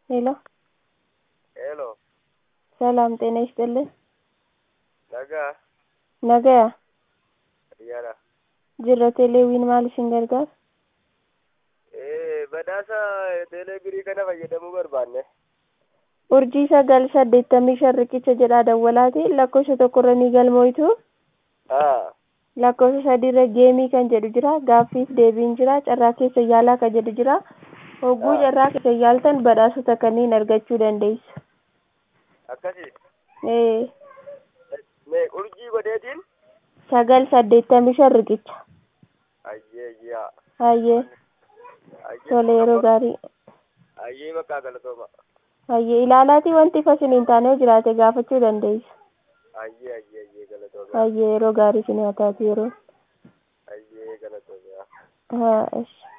ሄሎ ሄሎ ሰላም ጤና ይስጥልን። nagaa Nagaya xiyyaara jirra teeleewwiin maal isin gargaara? ee badhaasa teeleebirii kana fayyadamuu barbaanne Urjii sagal saddeettamii shan riqicha jedhaa dawwalaati lakkoofsa tokkorra ni galmoitu haa lakkoofsa sadiirra geemii kan jedhu jira gaaffiif deebiin jira carraa keessa yaalaa kan jedhu jira hogguu Ah. carraa keessa yaaltan badhaasota kanneen argachuu dandeessu. akkasii Ee mee urjii godheetiin sagal saddeettamii shan riqicha ayyee ayyaa hayyee tole yeroo gaarii ayyee bakkaa galatooma hayyee ilaalaatii wanti ifa isiniin taane yoo jiraate gaafachuu dandeessu. ayyee ayyee ayyee galatooma hayyee yeroo gaarii isin haa taatu yeroo ayyee galatooma haa ishi